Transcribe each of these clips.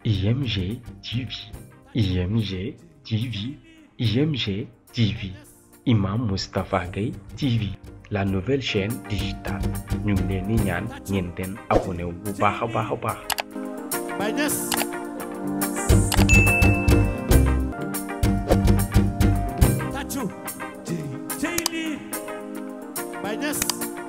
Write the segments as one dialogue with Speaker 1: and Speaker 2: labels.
Speaker 1: IMG TV, IMG TV, IMG TV, Imam Moustapha Gueye TV, la nouvelle chaîne digitale ñu ngi leen di ñaan ngeen den abonné wu bu baax a baax a baax.
Speaker 2: Baye Niass tàccu cey lii Baye Niass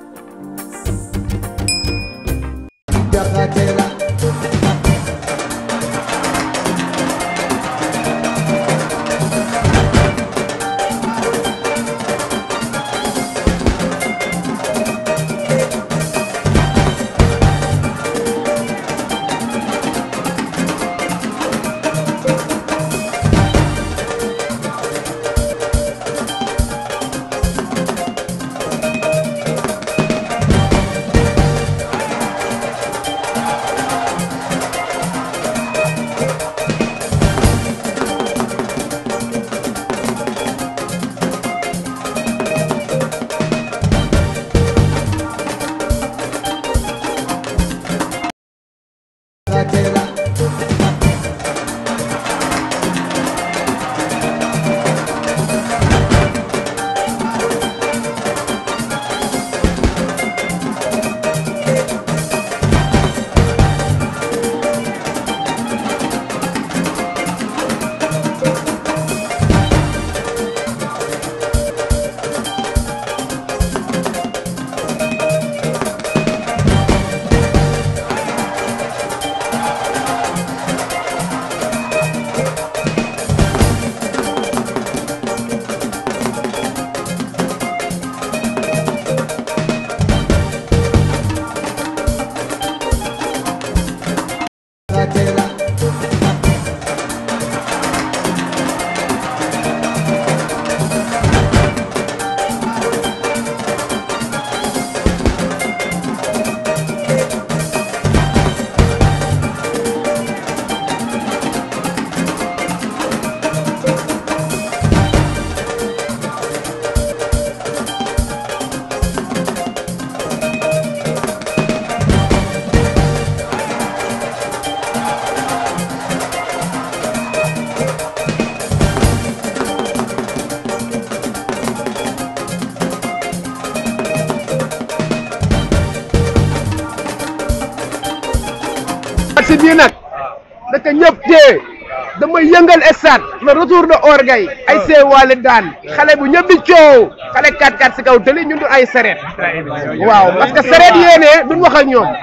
Speaker 3: match bii nag naka ñëpp tee damay yëngal stade le retour de orgueil ay see wàlli daan xale bu ñëpp di coow xale 4-4 si kaw tëli ñun du ay sareet waaw parce que sareet yéene duñ wax ak ñoom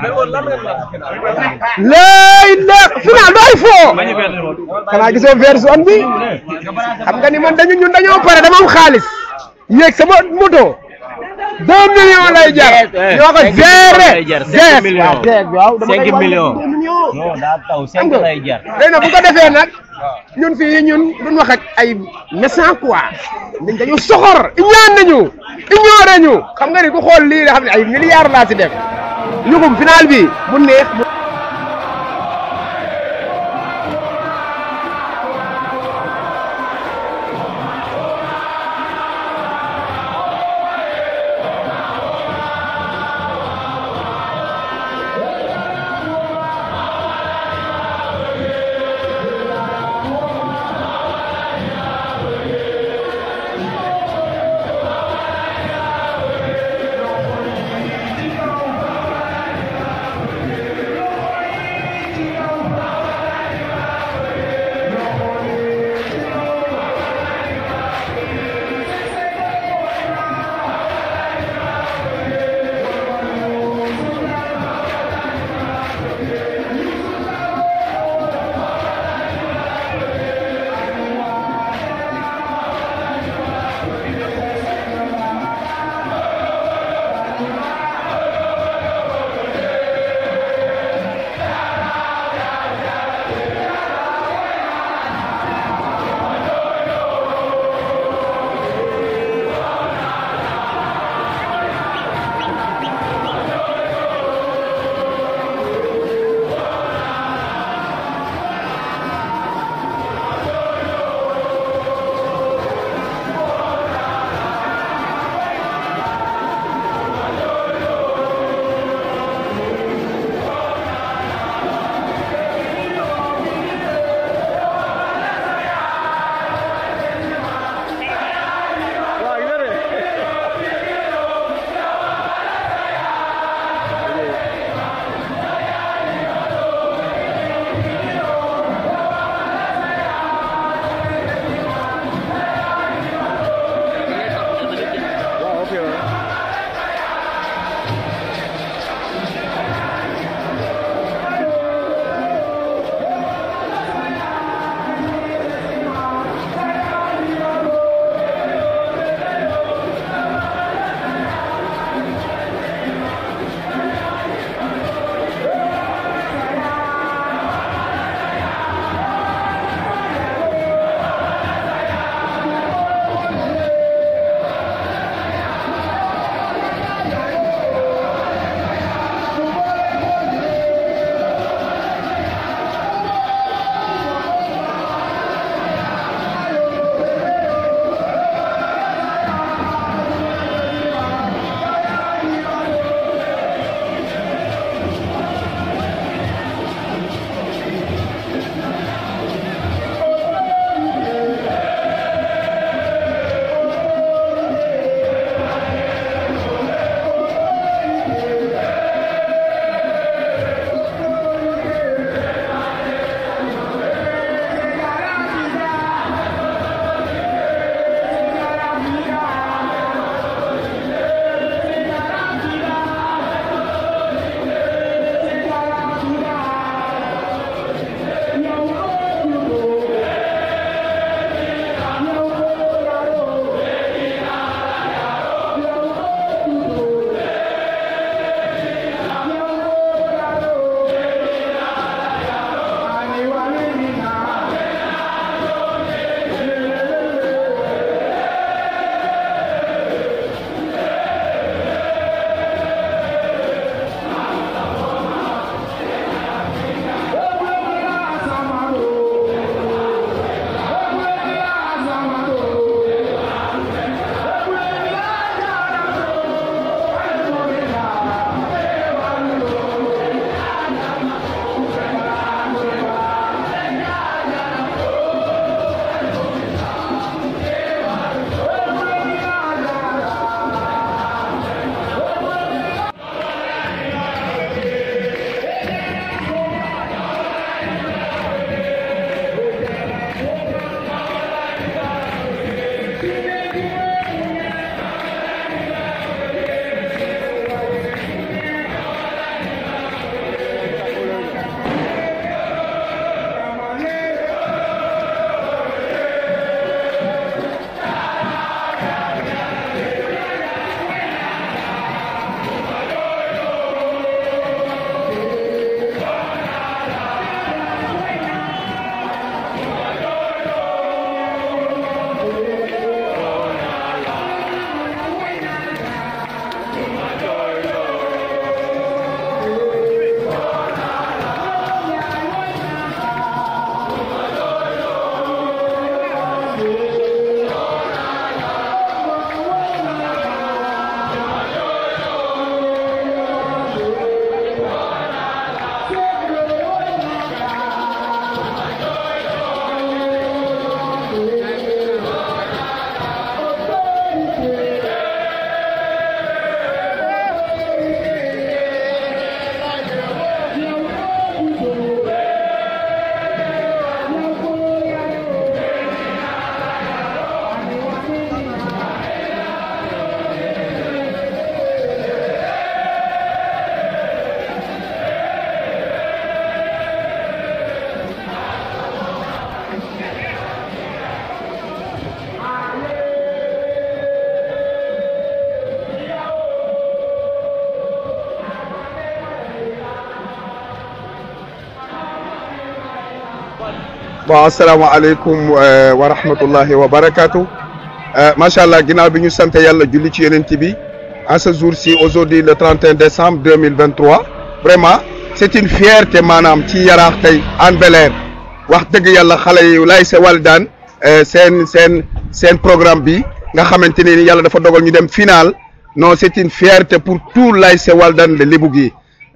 Speaker 3: léy la final du ay foo xanaa gisoo version bi xam nga ni man dañu ñun dañoo pare dama am xaalis yéeg sama moto deux millions lay jar ñoo ko géré
Speaker 4: cinq millions
Speaker 3: waaw dama
Speaker 4: cinq
Speaker 3: koy wax
Speaker 4: millions
Speaker 3: deux millions
Speaker 4: non daa taw
Speaker 3: xam
Speaker 4: cinq
Speaker 3: nga
Speaker 4: lay jar
Speaker 3: léegi nag bu ko defee nag ñun fii ñun duñ wax ak ay méchant quoi dañ dañu soxor ñaan nañu ignoré ñu xam nga ni ku xool lii nga xam ne ay milliards laa ci def ñugum final bi mu neex mu
Speaker 4: bon asalaamaaleykum wa rahmatullahi wa barakatu macha allah ginnaaw bi ñu sant yàlla julli ci yonent bi en ce jour-ci aujourd'hui le 31 décembre 2023 vraiment c'est une fierté maanaam ci yaraax tey Hann Bel-Air wax dëgg yàlla xale yi lay se Walidane seen seen seen programme bi nga xamante ne ni yàlla dafa dogal ñu dem final non c'est une fierté pour tout l'ASC Walidane de Lebougui gi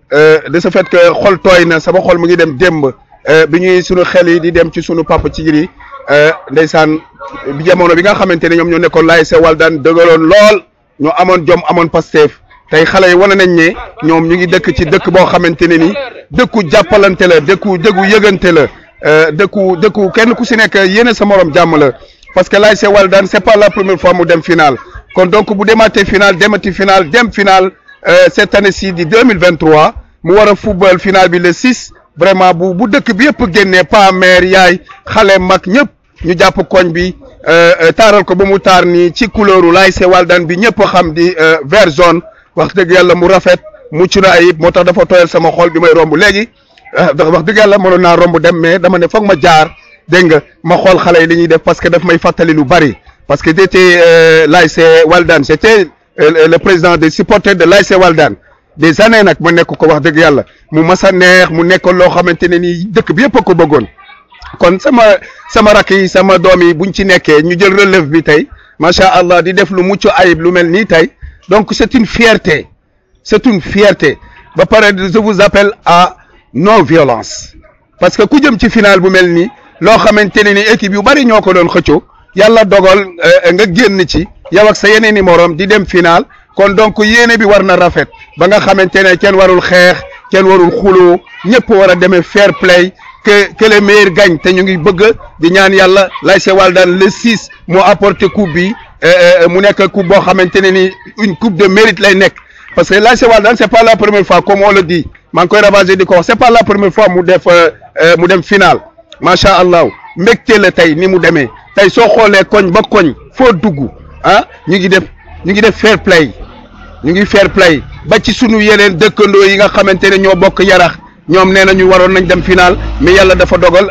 Speaker 4: de ce fait que xol tooy na sama xol mu ngi dem démb bi ñuy sunu xel yi di dem ci sunu papa ci giri ndeysaan bi jamono bi nga xamante ne ñoom ñoo nekkoon l'ASC Walidane dëgaloon lool ñoo amoon jom amoon Pastef tey xale yi wane nañ ne ñoom ñu ngi dëkk ci dëkk boo xamante ne ni dëkku jàppalante la dëkku dëggu yëgante la dëkku dëkku kenn ku si nekk yéene sa morom jàmm la parce que l'ASC Walidane c'est pas la première fois mu dem final kon donc bu demaatee final demati final dem final cette année-ci di 2023 mu war a football final bi le 6 vraiment bu bu dëkk bi yëpp génnee pa mère yaay xale mag ñëpp ñu jàpp koñ bi taaral ko ba mu taar nii ci couleuru l'ASC Walidane bi ñëpp xam di vert jaune wax dëgg yàlla mu rafet mucc na ayib moo tax dafa tooyal sama xol bi may romb léegi wax dëgg yàlla mënoon naa romb dem mais dama ne foog ma jaar dégg nga ma xool xale yi li ñuy def parce que daf may fàttali lu bari parce que j'étais l'ASC Walidane j'étais le président des supporters de l'ASC Walidane des années nag ma nekk ko wax dëgg yàlla mu mas a neex mu nekkoon loo xamante ne nii dëkk bi yëpp a ko bëggoon kon sama sama rakk yi sama doom yi buñ ci nekkee ñu jël relève bi tey macha allah di def lu mucc ayib lu mel nii tey donc c'est une fierté c'est une fierté ba pare je vous appelle à non violence parce que ku jëm ci final bu mel nii loo xamante ne ni équipe yu bari ñoo ko doon xëccoo yàlla dogal nga génn ci yow ak sa yeneen i morom di dem final kon donc yéene bi war na rafet ba nga xamante ne kenn warul xeex kenn warul xuloo ñëpp war a demee fair play que que le meilleur gagne te ñu ngi bëgg di ñaan yàlla l'ASC Walidane le 6 moo apporté coupe bi mu nekk coupe boo xamante ne ni une coupe de mérite lay nekk parce que l'ASC Walidane c'est pas la première fois comme on le dit maa ngi koy ravager di ko wax c'est pas la première fois mu def mu dem final macha allah mbégte la tey ni mu demee tey soo xoolee koñ ba koñ foo dugg ah ñu ngi def ñu ngi def fair play ñu ngi fair play ba ci sunu yeneen dëkkandoo yi nga xamante ne ñoo bokk yarax ñoom nee na ñu waroon nañ dem final mais yàlla dafa dogal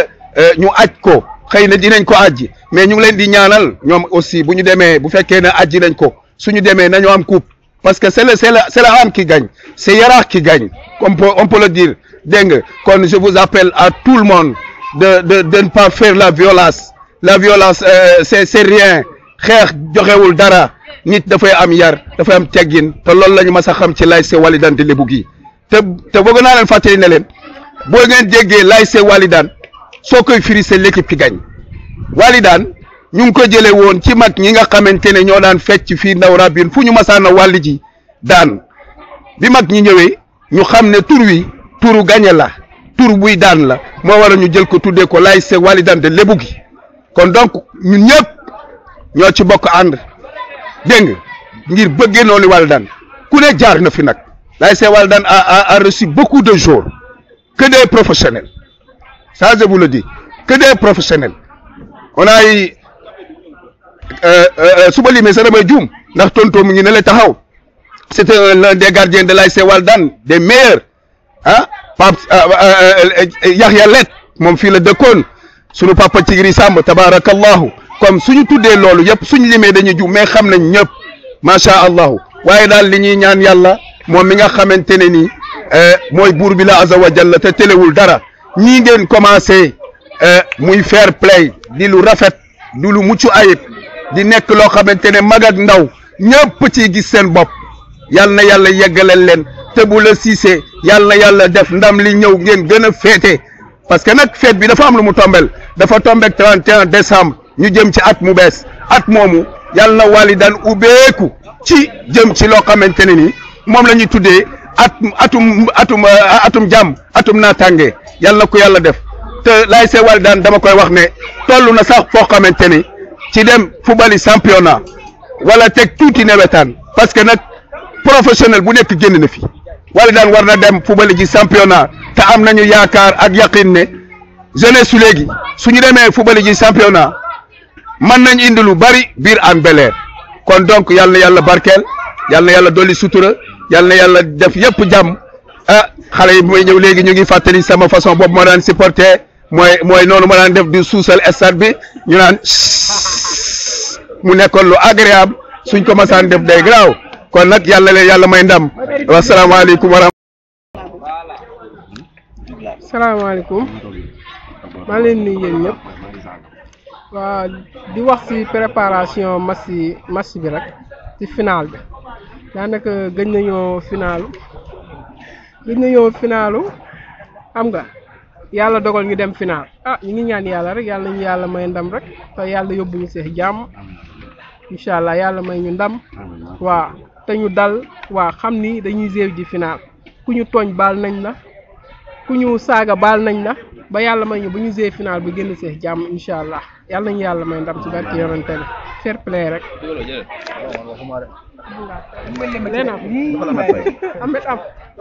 Speaker 4: ñu aj ko xëy na dinañ ko ajji mais ñu ngi leen di ñaanal ñoom aussi bu ñu demee bu fekkee ne ajji nañ ko suñu demee nañu am coupe parce que c'est le c'est la c'est la Hann qui gagne c'est Yaraax qui gagne on peut on peut le dire dégg nga kon je vous appelle à tout le monde de de de ne pas faire la violence la violence c'est c'est rien xeex joxewul dara nit dafay am yar dafay am teggin te loolu la ñu mas a xam ci l'ASC Walidane de Lebougui te te bëgg naa leen fàttali ne leen boo ngeen jéggee l'ASC Walidane soo koy firi c'est l'équipe qui gagne Walidane ñu ngi ko jëlee woon ci mag ñi nga xamante ne ñoo daan fecc fii ndaw rabine fu ñu masaana wàlli ji daan bi mag ñi ñëwee ñu xam ne tur wi turu gañe la tur buy daan la moo war a ñu jël ko tuddee ko l'ASC Walidane de Lebougui kon donc ñun ñëpp ñoo ci bokk ànd dégg nga ngir bëggee noonu Walidane ku ne jaar na fi nag l'ASC Walidane a a a reçu beaucoup de jours que des professionnels ça je vous le dis que des professionnels on a eu suba limee sa damay juum ndax tonto mu ngi ne la taxaw c'était l'un des gardiens de l'ASC Walidane des meilleurs ah Pape Yahya Let moom fii la dëkkoon sunu papa Tigri Samb tabarakallahu comme suñu tuddee loolu yëpp suñu limee dañuy juum mais xam nañ ñëpp macha allah waaye daal li ñuy ñaan yàlla moom mi nga xamante ne nii mooy buur bi la azza wa jalla te telewul dara ñii ngeen commencé muy fair play di lu rafet di lu mucc ayib di nekk loo xamante ne mag ak ndaw ñëpp ci gis seen bopp yal na yàlla yeggaleel leen te bu la siisee yal na yàlla def ndam li ñëw ngeen gën a féete parce que nag fête bi dafa am lu mu tombel dafa tombek 31 décembre ñu jëm ci at mu bees at moomu yal na Walidane ubbeeku ci jëm ci loo xamante ne ni moom la ñuy tuddee at atum atum atum jàmm atum naataange yal na ko yàlla def te l'ASC Walidane dama koy wax ne toll na sax foo xamante ni ci dem fubali championnat wala teg tuuti nawetaan parce que nag professionnel bu nekk génn na fi Walidane war na dem fubali ji championnat te am nañu yaakaar ak yaqin ne jeunesse su léegi su ñu demee fubali ji championnat mën nañ indi lu bari biir Hann Bel-Air kon donc yal na yàlla barkeel yal na yàlla dolli sutura yal na yàlla def yëpp jàmm ah xale yi may ñëw léegi ñu ngi fàttali sama façon boobu moo daan supporter mooy mooy noonu ma daan def di suusal stade bi ñu naan mu nekkoon lu agréable suñ ko masaan def day garaaw kon nag yàlla leen yàlla may ndam wasalaamaaleykum wa
Speaker 3: salaamaaleykum maa leen nuyu yéen ñëpp waa di wax ci préparation match yi match bi rek ci final bi daanaka gëj nañoo finalu gëj nañoo finalu xam nga yàlla dogal ñu dem final ah ñu ngi ñaan yàlla rek yàlla ñu yàlla may ndam rek te yàlla yóbbu ñu see jàmm incha allah yàlla may ñu ndam waa te ñu dal waa xam ni dañuy géew ji final ku ñu tooñ baal nañ la ku ñu saaga baal nañ la ba yàlla may ñu bu ñu géew final bu génn see jàmm incha allah yàlla nañu yàlla may ndam ci barke yonente bi fair play rek. Lena Ahmed am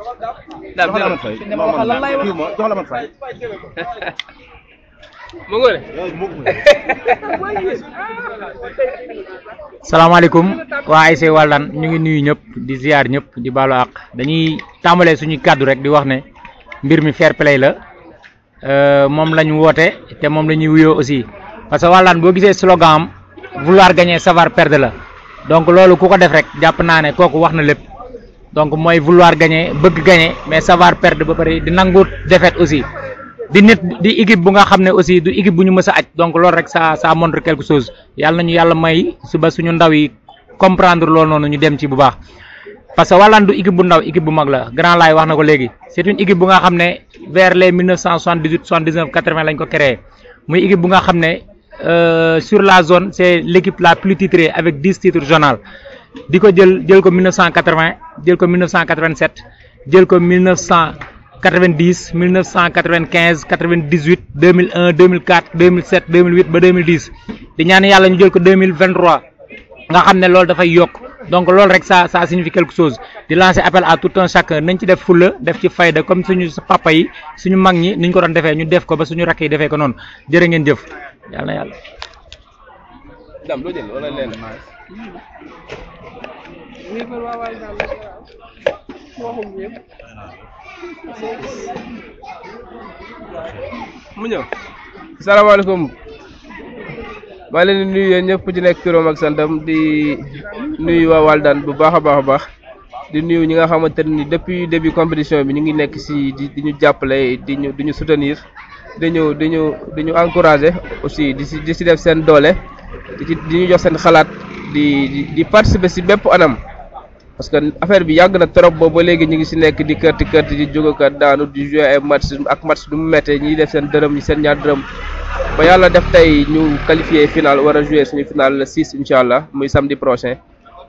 Speaker 5: salaamaaleykum waa ASC Walidane ñu ngi nuyu ñëpp di ziar ñëpp di baalu àq dañuy tàmbalee suñu kàddu rek di wax ne mbir mi fair play la euh, moom lañ woote te moom la ñuy wuyoo aussi parce que Walidane boo gisee slogan am vouloir gagner savoir perdre la donc loolu ku ko def rek jàpp naa ne kooku wax na lépp donc mooy vouloir gagner bëgg gagner mais savoir perdre ba pare di nangu défaite aussi di nit di équipe bu nga xam ne aussi du équipe bu ñu mës a aj donc loolu rek ça ça montre quelque chose yàlla nañu yàlla may suba suñu ndaw yi comprendre loolu noonu ñu dem ci bu baax parce que Walidane du équipe bu ndaw équipe bu mag la grand laay wax na ko léegi c' est une équipe bu nga xam ne vers les 1978 79 80 lañ ko créé muy équipe bu nga xam ne euh, sur la zone c' est l' équipe la plus titrée avec 10 titres journal di ko jël jël ko 1980 jël ko 1987 jël ko 1990 1995 98 2001 2004 2007 2008 ba 2010 di ñaan yàlla ñu jël ko 2023 nga xam ne loolu dafay yokk donc loolu rek ça ça signifie quelque chose di lancer appel à tout un chacun nañ ci def fulla def ci fayda comme suñu papa yi suñu mag ñi niñ ko doon defee ñu def ko ba suñu rakk yi defee ko noonu jërë ngeen jëf yàlla na yàlla.
Speaker 3: mu ñëw salaamaaleykum maa leen di nuyu yéen ñëpp ci nekk turam ak santam di nuyu waa Walidane bu baax a baax a baax di nuyu ñi nga xamante ne ni depuis début compétition bi ñu ngi nekk si di di ñu jàppale di ñu di ñu soutenir di ñu di ñu di ñu encourager aussi di si di si def seen doole di ci di ñu jox seen xalaat di di di participer si bépp anam. parce que affaire bi yàgg na trop boobu ba léegi ñu ngi si nekk di kërti kërti di jóg kat daanu di jouer ay match ak match du mu méttee ñiy def seen dërëm ñi seen ñaar dërëm ba yàlla def tey ñu qualifié final war a jouer suñu final le 6 incha allah muy samedi prochain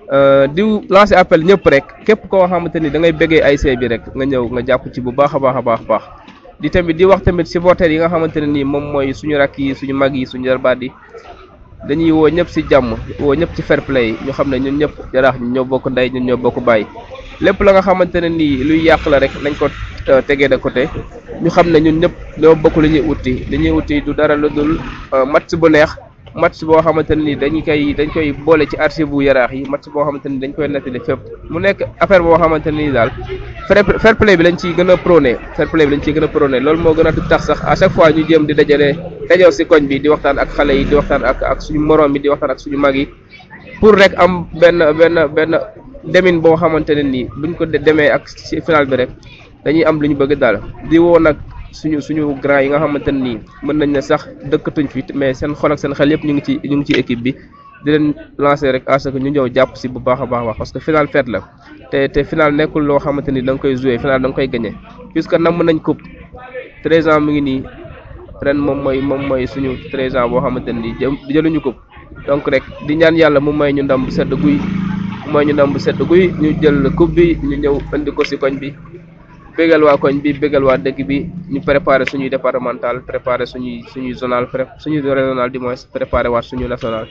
Speaker 3: di lancer appel ñëpp rek képp koo xamante ni da ngay bëggee ASC bi rek nga ñëw nga jàpp ci bu baax a baax a baax baax di tamit di wax tamit supporters yi nga xamante ne nii moom mooy suñu rakk yi suñu mag yi suñu jarbaat yi dañuy woo ñëpp ci jàmm woo ñëpp ci fair play ñu xam ne ñun ñëpp jaraax ñun ñoo bokk ndey ñun ñoo bokk bàyyi lépp la nga xamante ne nii luy yàq la rek nañ ko tegee de côté ñu xam ne ñun ñëpp ñoo bokk li ñuy uti li ñuy uti du dara lu dul match bu neex match boo xamante ne nii dañu koy dañ koy boole ci archive bu yaraax yi match boo xamante ni dañ koy nettali fépp mu nekk affaire boo xamante ne nii daal fair play bi lañ ciy gën a prôné fair play bi lañ ciy gën a prôné loolu moo gën a tax sax à chaque fois ñu jéem di dajale dajoo si koñ bi di waxtaan ak xale yi di waxtaan ak ak suñu morom yi di waxtaan ak suñu mag yi pour rek am benn benn benn demin boo xamante ne nii buñ ko demee ak ci final bi rek dañuy am lu ñu bëgg daal di woo nag suñu suñu grand yi nga xamante ne nii mën nañ ne sax dëkkatuñ fi mais seen xol ak seen xel yëpp ñu ngi ci ñu ngi ci équipe bi di leen lancer rek à ce que ñu ñëw jàpp si bu baax a baax wax parce que final fête la te te final nekkul loo xamante ni da nga koy jouer final da nga koy gagné puisque namm nañ coupe treize ans mu ngi nii ren moom mooy moom mooy suñu treize ans boo xamante ne nii jëluñu coupe donc rek di ñaan yàlla mu may ñu ndam bu sedd guy mu may ñu ndam bu sedd guy ñu jël coupe bi ñu ñëw indi ko si koñ bi bégal waa koñ bi bégal waa dëkk bi ñu préparé suñuy départemental préparé suñuy suñuy zonal suñuy régional du moins préparé waat suñu national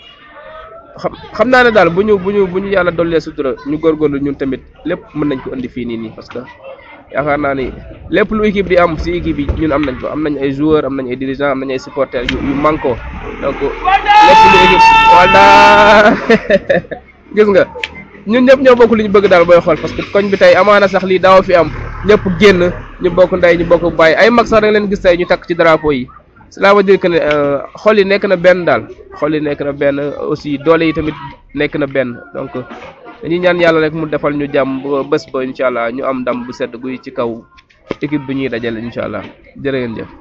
Speaker 3: xam xam naa ne daal bu ñu bu ñu bu ñu yàlla dollee sutura ñu góorgóorlu ñun tamit lépp mën nañ ko indi fii nii nii parce que yaakaar naa ni lépp lu équipe di am si équipe yi ñun am nañ ko am nañ ay joueurs am nañ ay dirigeants am nañ ay supporters yu yu manko donc lépp lu équipe wala gis nga ñun ñëpp ñoo bokk li ñu bëgg daal booy xool parce que koñ bi tey amaana sax lii daaw fi am ñëpp génn ñu bokk ndey ñu bokk bàyyi ay mag sax da nga leen gis tey ñu takk ci drapeau yi cela veut dire que ne euh, xol yi nekk na benn daal xol yi nekk na benn aussi doole yi tamit nekk na benn donc dañuy ñaan yàlla rek mu defal ñu jàmm ba bés ba incha allah ñu am ndam bu sedd guy ci kaw équipe bi ñuy dajale incha allah jërë ngeen jëf.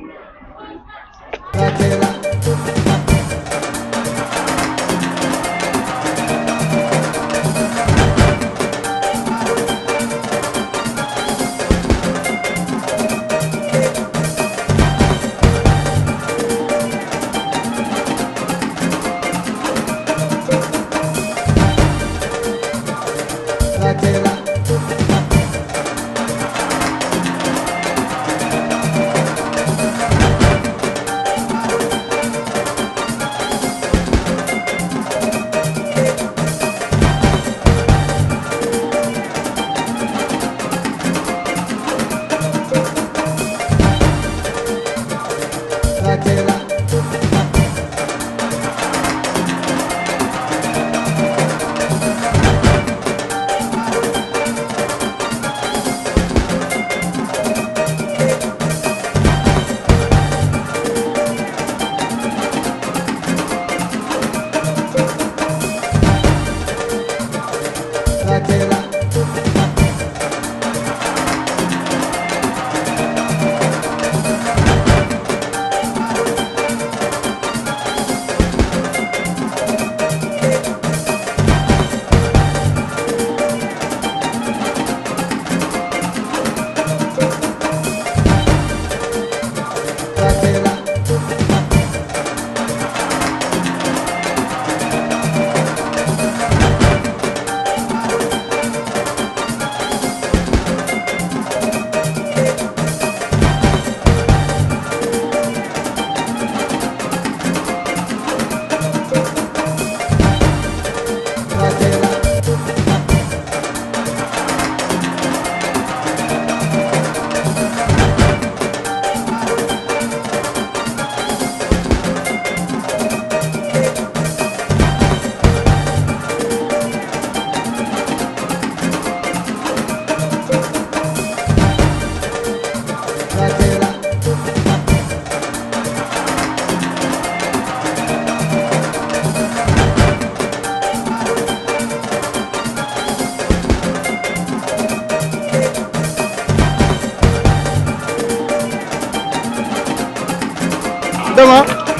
Speaker 6: dama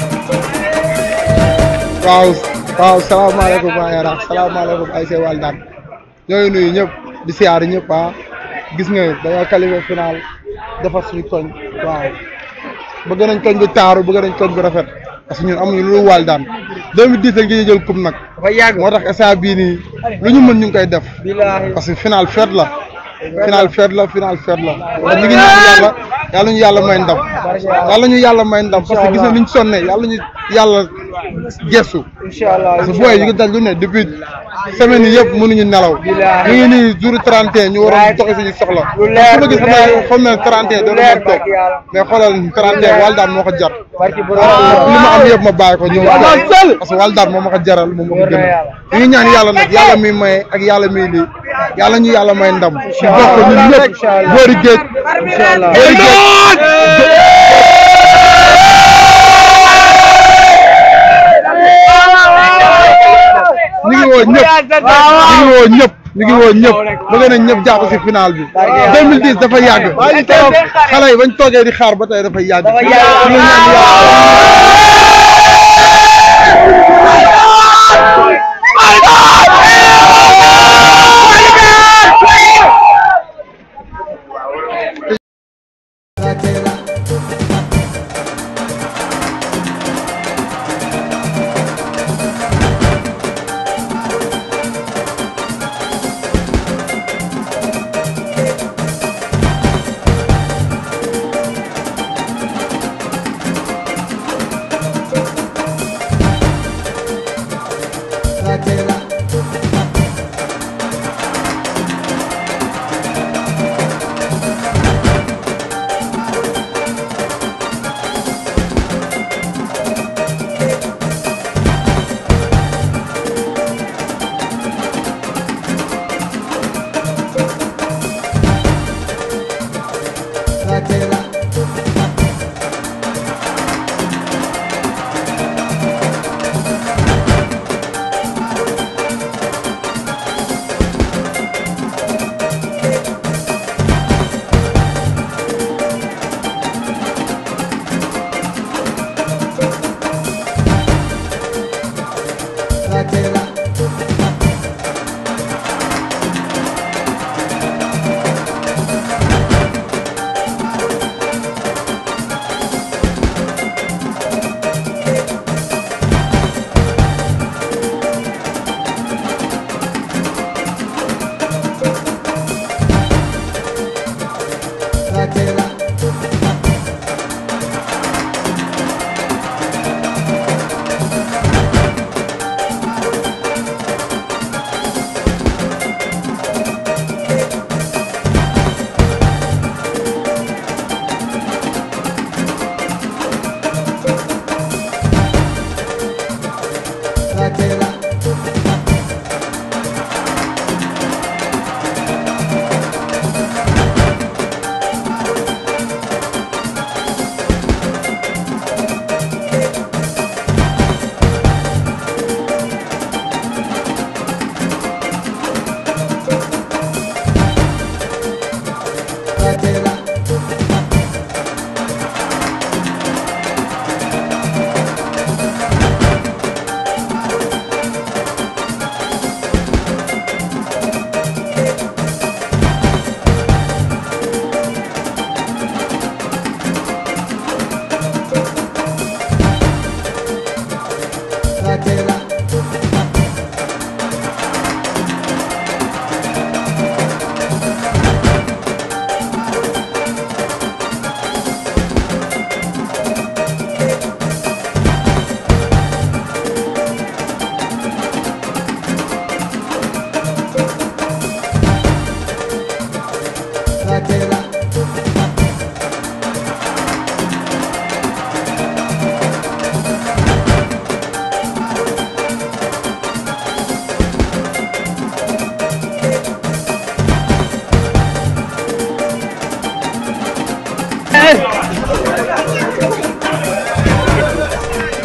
Speaker 6: waaw waaw salaamaaleykum waa Yaraax salaamaaleykum ay see wàll daan ñooy nuyu ñëpp di siyaar ñëpp ah gis nga dañoo qualifié final defar suñu koñ waaw bëgg nañ koñ bi taaru bëgg nañ koñ bi rafet parce que ñun amuñu lu wàll daan 2010 lañ koy jël coupe nag moo tax instant bii nii lu ñu mën ñu ngi koy def parce que final fête la final fête la final fête la te ñu ngi ñaan yàlla yàlla ñu yàlla may ndam yàlla ñu yàlla may ndam parce que gis na ni ñu sonne yàlla ñu yàlla gestu parce que booy ñu ngi daj lu ne depuis semaine yi yëpp mënuñu nelaw ñu ngi nii jour 31 ñu waroon doxi suñu soxla su ma gis naa xam ne 31 doon na toog mais xoolal 31 wàll daan moo ko jar li ma am yëpp ma bàyyi ko ñëw parce que wàll daan moo ma ko jaral moom ma ko gën ñu ngi ñaan yàlla nag yàlla muy maye ak yàlla muy lii yàlla ñu yàlla may ndam ñu bokk ko ñun ñëpp boori géej boori géej ñu ngi woo ñëpp ñu ngi woo ñëpp ñu ngi woo ñëpp bëgg nañ ñëpp jàpp si final bi 2010 dafa yàgg xale yi bañ toogee di xaar ba tey dafa yàgg ñu ngi ñaan yàlla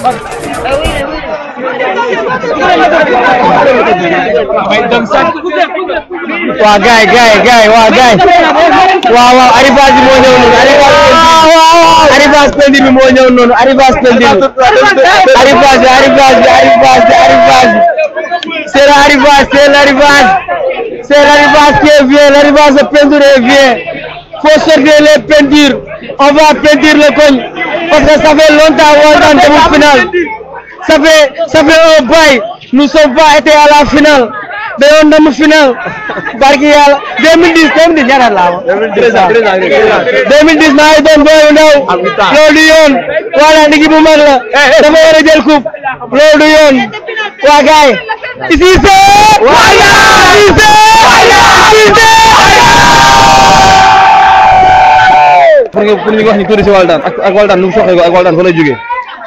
Speaker 5: waa gaay gaay gaay waa gaay waaw waaw arrivage bi moo ñëw noonu arrivage arrivage pendir bi moo ñëw noonu arrivage pendir bi arrivage bi arrivage bi arrivage bi arrivage bi c'est l'arrivage c'est l'arrivage c'est l'arrivage qui est vient l'arrivage de peinture est vient faut sortir les peintures on va peinture le cogne parce que ça fait longtemps Waldan demul final ça fait ça fait un bail nous sommes pas été à la finale dañoo ndam final barki yàlla 2010 2010 ñaata laa wax 2010 maa ngi doon booy bu ndaw loolu du yoon voilà nigi bu mag la dafa war a jël coupe loolu du yoon waa gaay ici c'est wala ici c'est wala ici
Speaker 7: pour nga pour ñu wax ni tuuti si Waldan ak ak Waldan nu mu soxee ko ak Waldan fa lay jógee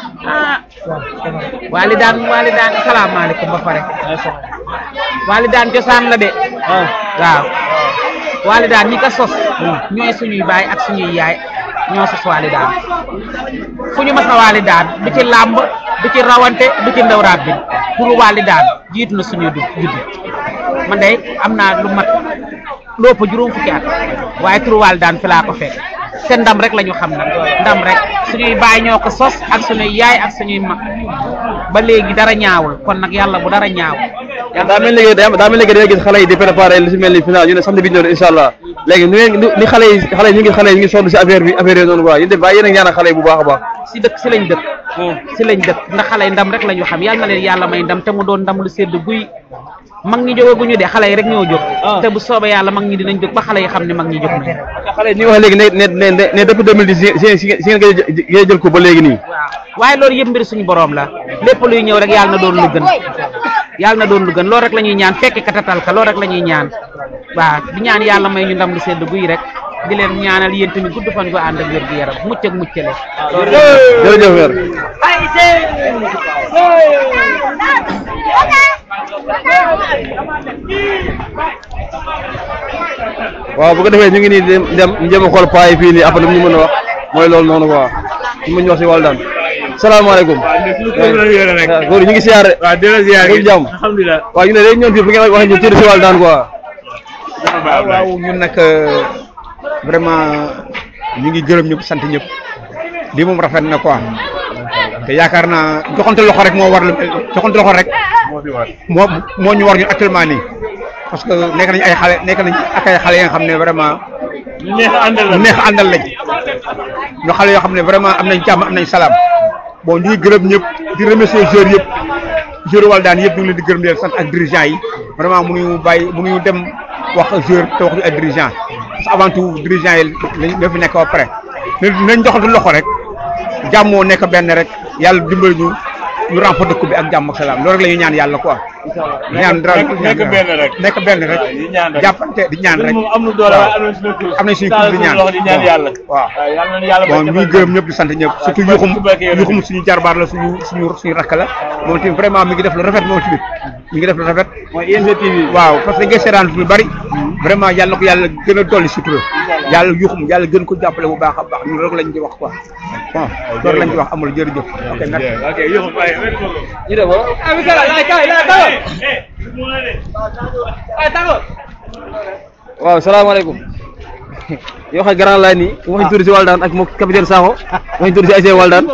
Speaker 5: Walidaan Walidaan salaamaaleykum ba pare Walidaan cosaan la de waaw Walidaan ñi ko sos ñooy suñuy baay ak suñuy yaay ñoo sos Walidaan fu ñu mas a Walidaan du ci làmb du ci rawante du ci ndaw raab bi pour Walidaan jiitu na suñuy du judd man de am naa lu mat lépp juróom fukki at waaye turu Walidaan fi laa ko fekk te ndam rek la ñu xam nag ndam rek suñuy baay ñoo ko sos ak suñuy yaay ak suñuy mag ba léegi dara ñaawul kon nag yàlla bu dara ñaaw
Speaker 7: daa mel ni daa mel ni da nga gis xale yi di préparé li si mel ni final ñu ne samedi bi ñëw incha allah léegi nu ngeen ni xale yi xale yi ñu ngi xale yi ñu ngi sonn si affaire bi affaire yi noonu quoi yéen tamit bàyyi yéen a ñaanal xale yi bu baax a baax
Speaker 5: si dëkk si lañ dëkk si lañ dëkk ndax xale yi ndam rek la ñu xam yàlla na leen yàlla may ndam te mu doon ndam lu sedd guy mag ñi jógaguñu de xale yi rek ñoo jóg te bu soobee yàlla mag ñi dinañ jóg ba xale yi xam ne mag ñi jóg nañ
Speaker 7: xale yi ni wax léegi ne ne ne ne depuis 2010 si si si ngeen koy jël ko ba léegi nii
Speaker 5: waaw waaye loolu yëpp mbir suñu borom la lépp luy ñëw rek yàlla na doon lu gën yàlla na doon lu gën loolu rek la ñuy ñaan fekk katatal ka loolu rek la ñuy ñaan waaw di ñaan yàlla may ñu ndam lu sedd guy rek di leen ñaanal yéen tamit gudd fan gu ànd ak wér gu yaram mucc ak muccale
Speaker 7: jërëjëf weer waaw bu ko defee ñu ngi nii dem dem njëm a xool paa yi fii nii après lu ñu mën a wax mooy loolu noonu quoi ñu mën ñu wax si Waldan salaamaaleykum waaw góor ñu ngi siyaare
Speaker 8: waaw di la ziar
Speaker 7: ñu ngi jàmm
Speaker 8: alhamdulilah
Speaker 7: waaw ñu ne dañu ñëw fii fu ngeen waxee ñu tuuti si Waldan quoi
Speaker 9: waaw waaw ñun nag vraiment ñu ngi gërëm ñëpp sant ñëpp lii moom rafet na quoi te yaakaar naa joxante loxo rek moo war lu joxante loxo rek moo moo ñu war ñun actuellement nii parce que nekk nañ ay xale nekk nañ ak ay xale yi nga xam ne vraiment
Speaker 8: ñu neex a àndal la
Speaker 9: ñu neex a àndal lañ ñu xale yoo xam ne vraiment am nañ jàmm am nañ salaam bon ñu ngi gërëm ñëpp di remercier joueurs yëpp joueurs Waldan yëpp ñu ngi leen di gërëm di leen sant ak dirigeants yi vraiment mënuñu bàyyi mënuñu dem wax joueur te wax ñu ay dirigeants parce que avant tout dirigeants yi lañ ñoo fi nekk ba pare nañ joxante loxo rek jàmmoo nekk benn rek yàlla dimbali ñu ñu remporter coupe bi ak jàmm ak salaam loolu rek la ñuy ñaan yàlla quoi. ñaan
Speaker 8: nekk benn rek
Speaker 9: nekk benn rek
Speaker 8: di ñaan rek
Speaker 9: jàppante di ñaan rek.
Speaker 8: am na doole waaye am na suñu tur
Speaker 9: am nañ suñu coupe di ñaan
Speaker 8: loxo di ñaan yàlla
Speaker 9: waaw
Speaker 8: yàlla nañu yàlla
Speaker 9: bon ñu ngi gërëm ñëpp di sant ñëpp surtout yuxum yuxum suñu jarbaar la suñu suñu suñu rakk la moom tamit vraiment mi ngi def lu rafet moom tamit mi ngi def lu rafet
Speaker 7: mooy ING TV
Speaker 9: waaw parce que nga seetaan lu bari vraiment yàlla na ko yàlla gën a dolli sutura yàlla yuxum yàlla gën ko jàppale bu baax a baax ñun loolu lañ di wax quoi bon loolu lañ di wax amul jërëjëf ok merci
Speaker 8: ok yow bàyyi merci beaucoup
Speaker 7: ñu dem wala waaw salaamaaleykum yoo xam grand laay nii wax ñu tuuti si Waldan ak moom capitaine Sakho wax ñu tuuti si ASC Waldan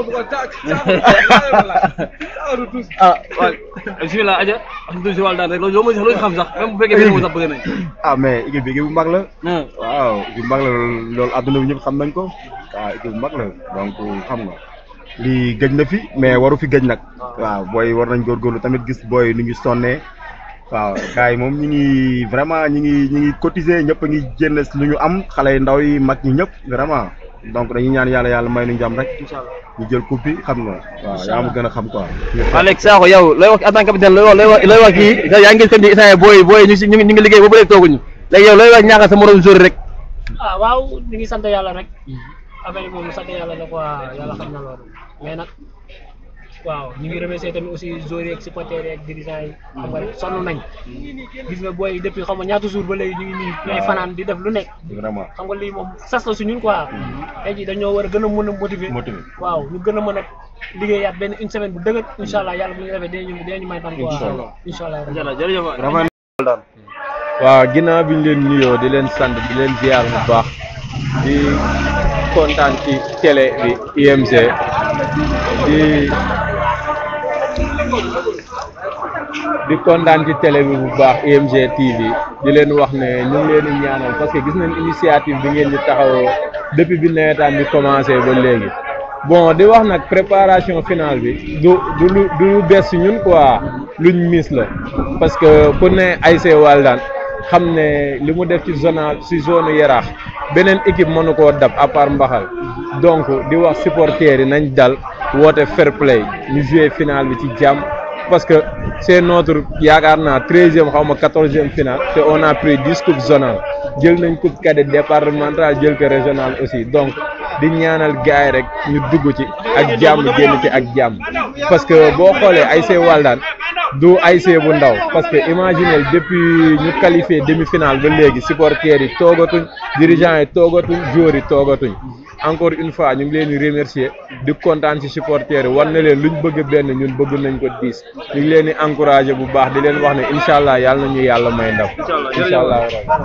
Speaker 7: ah waaw bisimilah aja wax ñu tuuti si Waldan rek loolu loo mën a xam sax même bu fekkee benn moo sax bëgg nañ
Speaker 10: ah mais équipe bi équipe bu mag la. waaw équipe bu mag la loolu adduna bi ñëpp xam nañ ko waaw équipe bu mag la donc xam nga lii gëj na fi mais waru fi gëj nag. waaw booy war nañ góorgóorlu tamit gis booy nu ngi sonnee waaw gars yi moom ñi ngi vraiment ñi ngi ñi ngi cotiser ñëpp a ngi génn lu ñu am xale yu ndaw yi mag ñi ñëpp vraiment donc dañuy ñaan yàlla yàlla may nu jàmm rek ñu jël coupe bi xam nga waaw yaa ma gën a xam quoi.
Speaker 7: waaw léegi Sakho yow looy wax en tant que capitaine looy wax looy wax looy wax kii yaa ngi seen di instant booy booy ñu si ñu ngi ñu ngi liggéey ba ba léegi tooguñu léegi yow looy wax ñaaxal sa morom joueur rek
Speaker 11: ah waaw ñu ngi sant yàlla rek affaire yi moom sant yàlla la quoi yàlla xam na loolu mais nag waaw ñu ngi remercier tamit aussi joueurs yi ak supporters yi ak dirigeants yi xam nga sonn nañ gis nga booy depuis xam nga ñaata jour ba léegi ñu ngi nii ñooy fanaan di def lu nekk
Speaker 10: vraiment
Speaker 11: xam nga lii moom sas la su ñun quoi tey jii dañoo war a gën a mën a motiver
Speaker 10: motiver
Speaker 11: waaw ñu gën a mën a liggéeyaat benn une semaine bu dëgër incha allah yàlla bu ñu defee dinañu dinañu may tam quoi incha allah
Speaker 7: jërëjëf
Speaker 12: waaw ginnaaw bi ñu leen nuyoo di leen sant di leen ziar bu baax di kontaan ci télé bi IMG di di kontaan ci télé bi bu baax IMG TV di leen wax ne ñu ngi leen di ñaanal parce que gis nañ initiative bi ngeen ñu taxawoo depuis bi nawetaan bi commencé ba léegi bon di wax nag préparation finale bi du du lu du lu bees si ñun quoi luñ miis la parce que ku ne ASC Walidane xam ne li mu def ci zone ci zone yaraax beneen équipe mënu koo dab à part mbaxal donc di wax supporters yi nañ dal woote fair play ñu jouer finale bi ci jàmm parce que c'est notre yaakaar naa treizième xaw ma quatorzième finale te on a pris dix coupes zonales jël nañ coupe cadet départemental jël ko régional aussi donc di ñaanal gars yi rek ñu dugg ci ak jàmm génn ci ak jàmm parce que boo xoolee ASC Walidane du ASC bu ndaw parce que imaginez depuis ñu qualifié demi-finale ba léegi supporters yi toogatuñ dirigeants yi toogatuñ joueurs yi toogatuñ encore une fois ñu ngi leen di remercier di kontaan ci supporters yi war na leen luñ bëgg benn ñun bëgg nañ ko diis ñu ngi leen di encourager bu baax di leen wax ne incha allah yàlla na ñu yàlla may ndam incha allah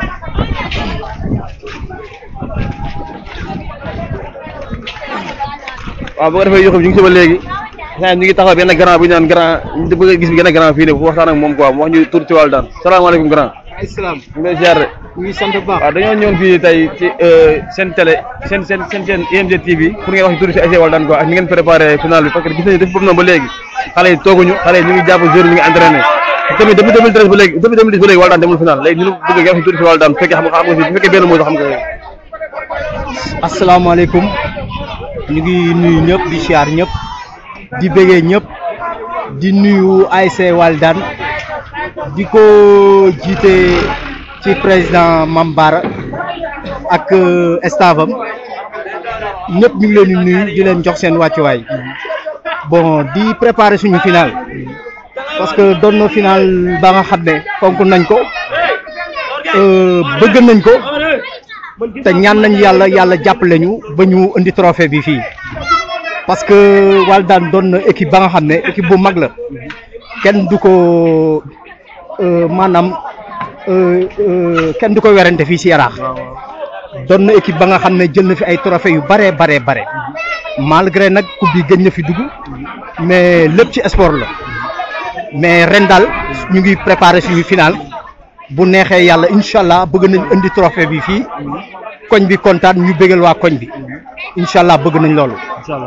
Speaker 7: waaw bu ko defee yoxum ñu ngi si ba léegi xëy ñu ngi taxaw benn grand bu ñu naan grand ñu bëgg a gis benn grand fii ne bu waxtaan ak moom quoi mu wax ñu tur ci Walidane salaamaaleykum grand
Speaker 13: islam
Speaker 7: ñu ngi lay ziar de
Speaker 13: ñu ngi sant bu baax
Speaker 7: waaw dañoo ñëwoon fii tey ci seen télé seen seen seen seen IMG TV pour ngeen wax ñu tur ci ASC Walidane quoi ak ni ngeen préparé final bi parce que gis nañu def boobu noonu ba léegi xale yi tooguñu xale yi ñu ngi jàpp joueur ñu ngi entraîné tamit depuis 2013 ba léegi depuis 2010 ba léegi Walidane demul final léegi ñu bëgg nga wax ñu tur ci Walidane bu fekkee xam nga xam nga bu fekkee benn moo xam nga
Speaker 13: asalaamaaleykum ñu ngi nuyu ñëpp di siyaar ñëpp di bëggee ñëpp di nuyu ASC Walidane di ko jiite ci président Mambara ak staffam ñëpp ñu ngi leen di nuyu di leen jox seen wàccuwaay bon di préparer suñu final parce que doon na final ba nga xam ne fonk nañ ko bëgg nañ ko te ñaan nañ yàlla yàlla jàppale ñu ba ñu indi trophée bi fii parce que Walidane doon na équipe ba nga xam ne équipe bu mag la kenn du ko maanaam kenn du ko werante fii si yaraax doon na équipe ba nga xam ne jël na fi ay trophée yu bare bare bare malgré nag coupe bi gëj na fi dugg mais lépp ci sport la mais ren daal ñu ngi préparé suñu final bu neexee yàlla incha allah bëgg nañ indi trophée bi fii koñ bi kontaan ñu bégal waa koñ bi incha allah bëgg nañ loolu.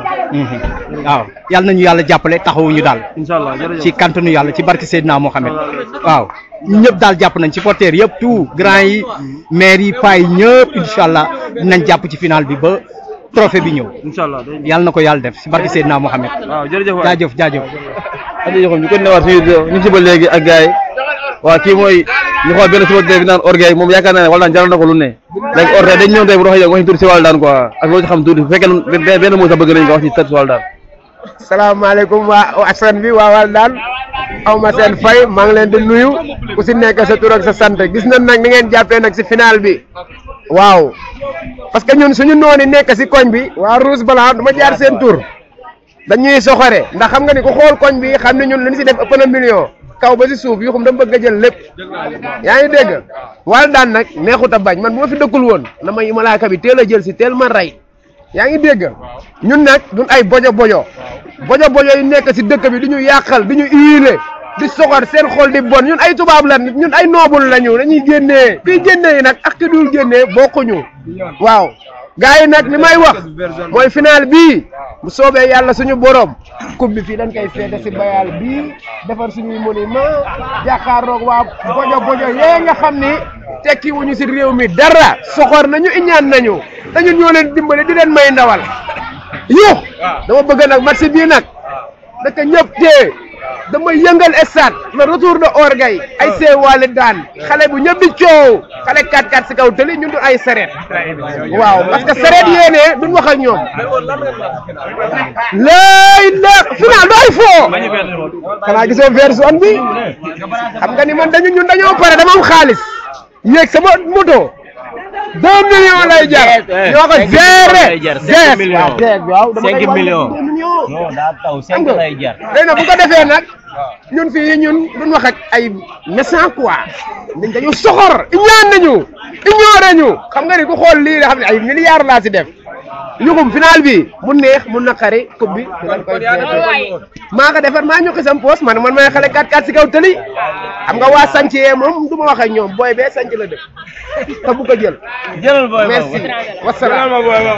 Speaker 13: waaw yàlla nañu yàlla jàppale taxawuñu daal.
Speaker 7: incha allah jërëjëf
Speaker 13: ci kantanu yàlla ci barke Seydina Mohamed. waaw ñu ñëpp daal jàpp nañ ci porteur yëpp tout grand yi maire yi paa yi ñëpp incha allah dinañ jàpp ci final bi ba trophée bi ñëw.
Speaker 7: incha allah
Speaker 13: yàlla na ko yàlla def ci barke Seydina Mohamed.
Speaker 7: waaw jërëjëf waay
Speaker 13: jaajëf jaajëf.
Speaker 7: jërëjëf ñu ko newaat suñu ñu ngi si ba léegi ak gars yi waaw kii mooy ñu xool benn supporter bi naan orgueil moom yaakaar naa ne Walidane jaral na ko lu ne léegi orgueil dañ ñëw tey bu doxee yow wax ñu tuuti si Walidane quoi ak loo ci xam tuuti bu fekkee benn benn moo sax bëgg nañ nga wax ci tët si Walidane
Speaker 3: salaamaaleykum waa askan bi waa Walidane aw ma seen fay maa ngi leen di nuyu ku si nekk sa tur ak sa sant gis nañ nag ni ngeen jàppee nag si final bi waaw parce que ñun suñu nooni nekk si koñ bi waa Rouge Blanc du ma jaar seen tur dañuy soxore ndax xam nga ni ku xool koñ bi xam ne ñun lu ñu si def ëpp na million kaw ba si suuf yu xam dama bëgg a jël lépp yaa ngi dégg Walidane nag neexut a bañ man bu ma fi dëkkul woon na ma malaaka bi teel a jël si teel ma rey yaa ngi dégg ñun nag duñ ay bojo bojo bojo bojo yi nekk si dëkk bi du ñu yàqal du ñu huilé di soxor seen xol di bon ñun ay tubaab la ñun ay noobul lañu dañuy génnee fii génnee yi nag ak ki dul génnee bokkuñu waaw gars yi nag li may wax mooy final bii bu soobee yàlla suñu borom coupe bi fii dañ koy feete si bayal bii defar suñuy monument jàkkaarloog waa bojo bojo yee nga xam ni tekki wuñu si réew mi dara soxor nañu iñaan nañu te ñun ñoo leen dimbale di leen may ndawal yu dama bëgg nag match bii nag daka ñëpp tee dama yëngal stade le retour de orgueil ay see Walidane xale bu ñëpp di coow xale 4-4 si kaw tëli ñun du ay sareet waaw parce que sareet yéene duñ wax ak ñoom lay la final du ay fo xanaa gisoo version bi xam nga ni man dañu ñun dañoo pare dama am xaalis yéeg sama moto deux millions lay jar ñoo ko gérer
Speaker 14: cinq millions
Speaker 3: jeeg waaw dama
Speaker 14: cinq
Speaker 3: koy wàññi
Speaker 14: millions
Speaker 3: deux millions
Speaker 14: non daa taw
Speaker 3: xam
Speaker 14: cinq
Speaker 3: nga
Speaker 14: lay jar
Speaker 3: léegi nag bu ko defee nag ñun fii ñun duñ wax ak ay méchant quoi ñun dañu soxor ñaan nañu ignoré ñu xam nga ni ku xool lii nga xam ne ay milliards laa si def yugum final bi mu neex mu naqari coupe bi dañ koy feete maa ko defar maa ñokki sam poos man man may xale 4-4 si kaw tëli xam nga waa sanc yee moom du ma wax ak ñoom booy bee sanc la dëkk te bu ko jël
Speaker 14: jëlal booy
Speaker 3: merci wasalaam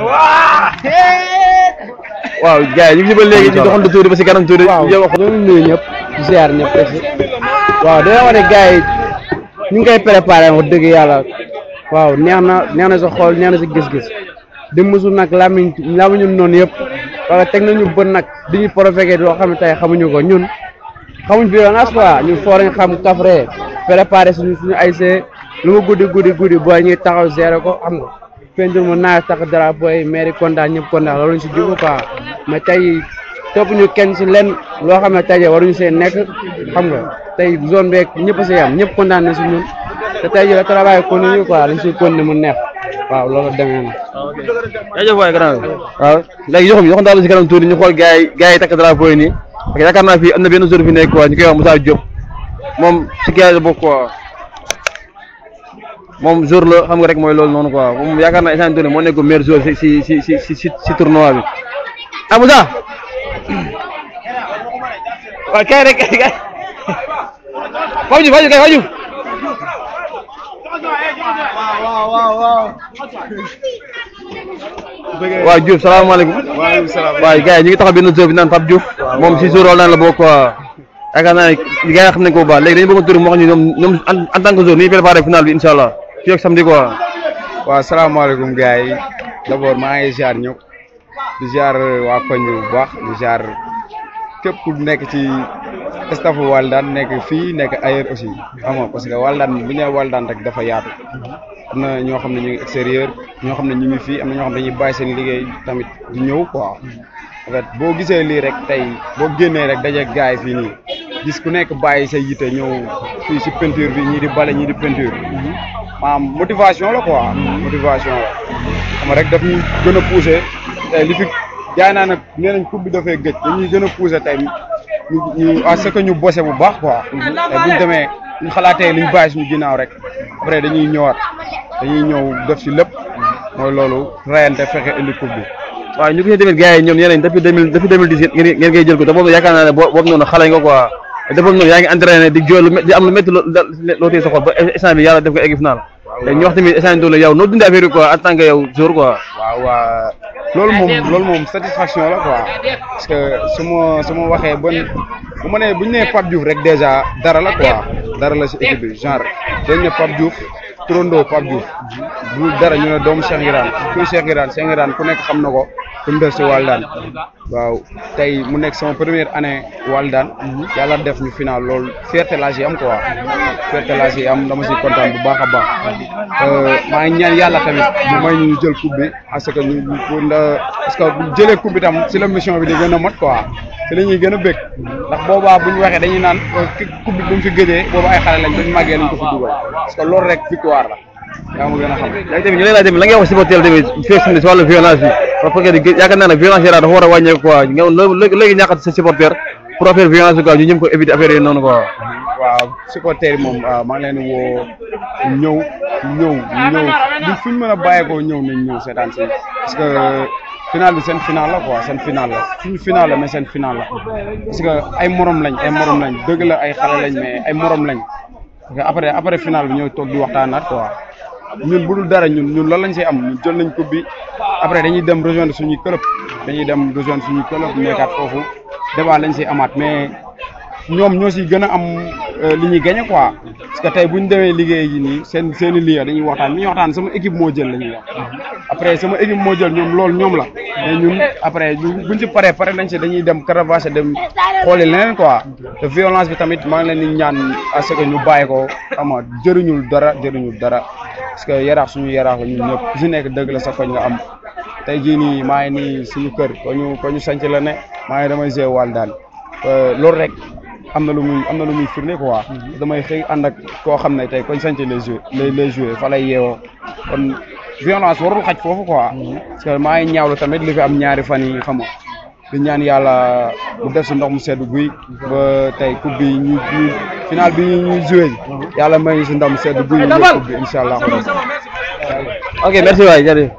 Speaker 7: waaw gars yi ñu ngi ba léegi ñu doxantu tuuti ba si kanam tuuti.
Speaker 15: waaw ñoo ngi nuyu ñëpp di ziar ñëpp aussi waaw dañoo wax ne gars yi ñu ngi koy préparé wax dëgg yàlla waaw neex na neex na sa xool neex na sa gis-gis di musu nag lamiñ lamiñu noonu yëpp parce que teg nañu bët nag di ñu proféqué loo xam ne tey xamuñu ko ñun xamuñ violence quoi ñun foo lañ xam kafre préparé suñu suñu ay see lu mu guddi guddi guddi booy ñuy taxaw gérer ko xam nga peinture mu naaj tax drapeau yi mairie kontaan ñëpp kontaan loolu ñu si jublu quoi mais tey topp ñu kenn si lenn loo xam ne tey waruñu see nekk xam nga tey zone beeg ñëpp a si yam ñëpp kontaan na si ñun te tey jii la travail continue quoi dañ siy continuer mu neex waaw loolu demee na.
Speaker 7: jaajëf waay grand waaw léegi joxum joxum daal si kanam tuuti ñu xool gars yi gars yi takk drapeau yi nii parce que yaakaar naa fii am na benn jour fi nekk quoi ñu koy wax Moussa Diop moom si gars yi la bokk quoi moom jour la xam nga rek mooy loolu noonu quoi moom yaakaar naa instant moo nekk meilleur jour si si si si si si si tournoi bi ah Moussa waaw kay rek kay kay Fajou Fajou kay Fajou waaw Diouf salaamaaleykum.
Speaker 10: waaleykum salaam.
Speaker 7: waaw gars yi ñu ngi taxaw benn jour bi naan Pape Diouf. moom si jour naan la bokk quoi. yaakaar naa ne gars yi xam nañ ko bu baax léegi dañu bëgg a tur moo xam ne ñoom ñoom en en tant que jour ni ñu préparé final bi incha allah fii ak samedi quoi.
Speaker 10: waaw salaamaaleykum gars yi d'abord maa ngi ziar ñëpp di ziar waa koñ bi bu baax di ziar képp ku nekk ci staff Walidane nekk fii nekk ailleurs aussi xam nga parce que Walidane bu ñu nee Walidane rek dafa yaatu am na ñoo xam ne ñu ngi extérieur ñoo xam ne ñu ngi fii am na ñoo xam ne dañuy bàyyi seen liggéey tamit di ñëw quoi en fait boo gisee lii rek tey boo génnee rek dajeeg gars yi fii nii gis ku nekk bàyyi say yite ñëw fii si peinture bi ñii di bale ñii di peinture maanaam motivation la quoi motivation la xam nga rek daf ñu gën a poussé tey li fi jaay naa nag nee nañ coupe bi dafay gëj dañuy gën a poussé tey ñu ñu à ce que ñu bossé bu baax quoi tey buñ demee ñu xalaatee liñ bàyyi suñu ginnaaw rek après dañuy ñëwaat dañuy ñëw def si lépp mooy loolu rayante fexe indi coupe bi
Speaker 7: waaw ñu gis ne tamit gars yi ñoom nee nañ depuis deux mille depuis deux mille dix ngeen ngeen koy jël ko te boobu yaakaar naa ne boo boobu noonu xale nga quoi te boobu noonu yaa ngi entraîné di jooy lu di am lu métti loo loo téye sa xol ba instant bi yàlla def ko egg final te ñu wax tamit instant bi yow noo dundee affaire yi quoi en tant que yow jour quoi
Speaker 10: waaw waa loolu moom loolu moom satisfaction la quoi parce que su ma su ma waxee bon bu ma nee bu ñu nee Pape Diouf rek déjà dara la quoi dara la si équipe bi genre dañ ne Pape Diouf turandoo Pape Diouf bu dara ñu ne doomu Cheikh Ngiraan kuy Cheikh Ngiraan Cheikh Ngiraan ku nekk xam na ko fi mu def si Walidane waaw tey mu nekk sama première année Walidane yàlla def ñu final loolu fierté laa si am quoi fierté laa si am dama si kontaan bu baax a baax maa ngi ñaan yàlla tamit mu may ñu jël coupe bi parce que ñu pour nda parce que bu jëlee coupe bi tam si la mission bi di gën a mat quoi si la ñuy gën a bëgg ndax boobaa bu ñu waxee dañuy naan coupe bi bu mu fi gëjee boobu ay xale lañ buñ màggee lañ ko fi dugal parce que loolu rek victoire la yaa ma gën a xam
Speaker 7: léegi tamit ñu lay laaj tamit la ngay wax supporter tamit fii si wàllu violence bi parce que yaakaar naa ne violence yi dafa war a wàññeeku quoi nga léegi léegi ñàkkat sa supporter pour affaire violence bi quoi ñu ñëm ko éviter affaire yi noonu quoi
Speaker 10: waaw supporter yi moom maa ngi leen di woo ñëw ñëw ñëw du fuñ mën a bàyyeekoo ñëw nañ ñëw seetaan si parce que final bi seen final la quoi seen final la suñu final la mais seen final la parce que ay morom lañ ay morom lañ dëgg la ay xale lañ mais ay morom lañ parce que après après final bi ñooy toog di waxtaanaat quoi ñun bu dul dara ñun ñun loolu lañ see am ñun jël nañ coupe bi après dañuy dem rejoindre suñuy club dañuy dem rejoindre suñuy club nekkaat foofu débat lañ see amaat mais ñoom ñoo si gën a am li ñuy gagné quoi parce que tey bu ñu demee liggéey yi nii seen seen i liggéey dañuy waxtaan bi ñuy waxtaan sama équipe moo jël la ñuy wax après sama équipe moo jël ñoom loolu ñoom la mais ñun après buñ si paree pare nañ si dañuy dem caravage dem xooli leneen quoi te violence bi tamit maa ngi leen di ñaan à ce que ñu bàyyi ko xam nga jëriñul dara jëriñul dara parce que yaraax suñu yaraax la ñun ñëpp ku si nekk dëgg la sa koñ nga am tey jii nii maa ngi nii suñu kër ko ñu ko ñu sanc la ne maa ngi damay jouer Walidane
Speaker 9: loolu rek am na lu muy am na lu muy firnde quoi damay xëy ànd ak koo xam ne tey koñ sante les jouer les les jouer fa lay yeewoo kon violence warul xaj foofu quoi parce que maa ngi ñaawlu tamit li fi am ñaari fan yi xam nga di ñaan yàlla mu def si ndox mu sedd guy ba tey coupe bi ñu ñu final bi ñuy joué yàlla may ñu si ndox mu sedd guy ñu jël coupe bi incha allah
Speaker 7: ok merci waay jërëjëf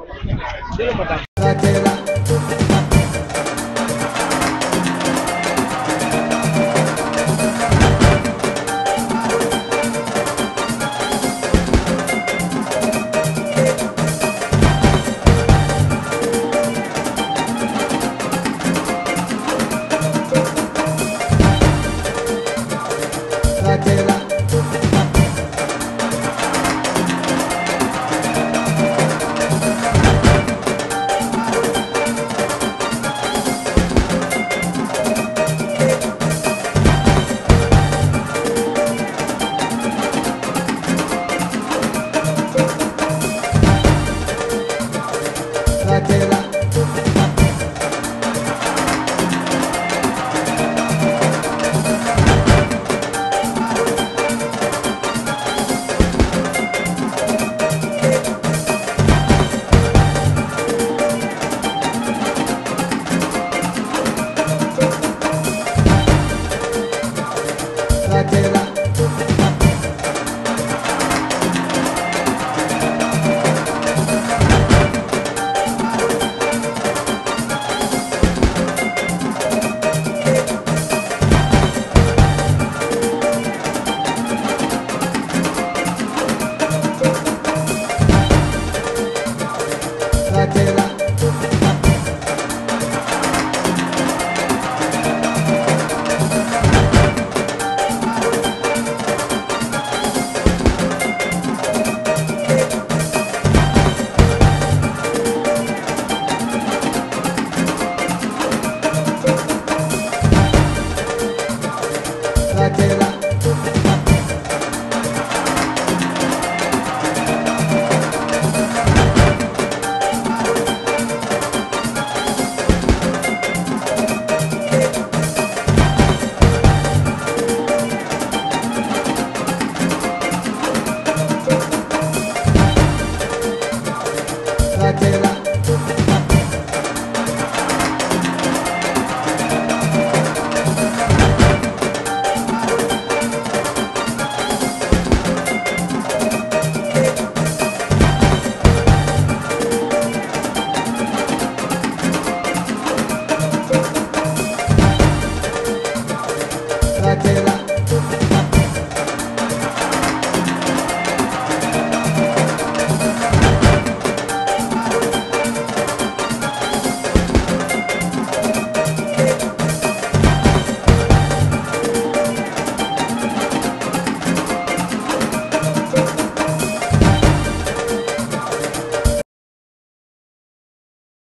Speaker 14: Ratela.